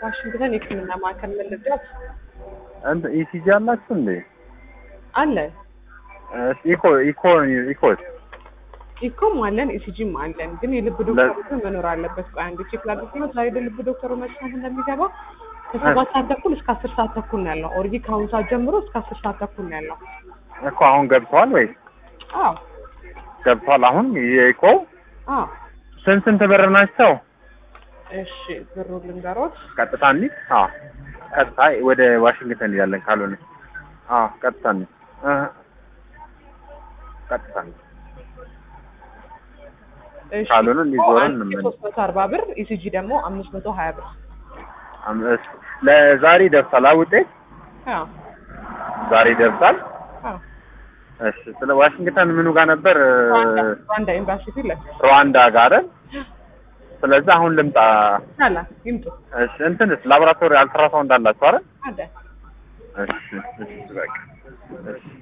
ዋሽንግተን የሕክምና ማዕከል ምን ልርዳት? እንት ኢሲጂ አላችሁ እንዴ? አለ እሺ፣ ኢኮ ኢኮ ኢኮስ ኢኮም አለን ኢሲጂም አለን። ግን የልብ ዶክተሩ ግን መኖር አለበት። ቆይ አንዴ ቼክ ላድርግ ነው። ዛሬ ልብ ዶክተሩ መስራት እንደሚገባ ከሰባት ሰዓት ተኩል እስከ አስር ሰዓት ተኩል ነው ያለው። ኦልሬዲ ከአሁኑ ሰዓት ጀምሮ እስከ አስር ሰዓት ተኩል ነው ያለው። እኮ አሁን ገብተዋል ወይ? አዎ ገብተዋል። አሁን የኢኮ አዎ። ስንት ስንት ብር ናቸው? እሺ ብሩ ልንገሮት። ቀጥታ እንሂድ። አዎ ቀጥታ ወደ ዋሽንግተን እንሄዳለን። ካልሆነ አዎ ቀጥታ እንሂድ። እ ቀጥታ እንሂድ። እሺ ካልሆነ እንዲዞረን አንድ እንመለስ። ሶስት መቶ አርባ ብር ኢሲጂ ደግሞ አምስት መቶ ሀያ ብር። አም- እሺ፣ ለዛሬ ይደርሳል አ ውጤት አዎ ዛሬ ይደርሳል። አዎ። እሺ፣ ስለ ዋሽንግተን ምኑ ጋር ነበር? ሩዋንዳ ሩዋንዳ ኤምባሲ ፊት ለፊት ሩዋንዳ ጋር አይደል? ስለዚህ አሁን ልምጣ። አላ ይምጡ እሺ፣ እንትንስ ላቦራቶሪ አልትራሳውንድ አላችሁ አይደል? አለ እሺ፣ እሺ፣ በቃ እሺ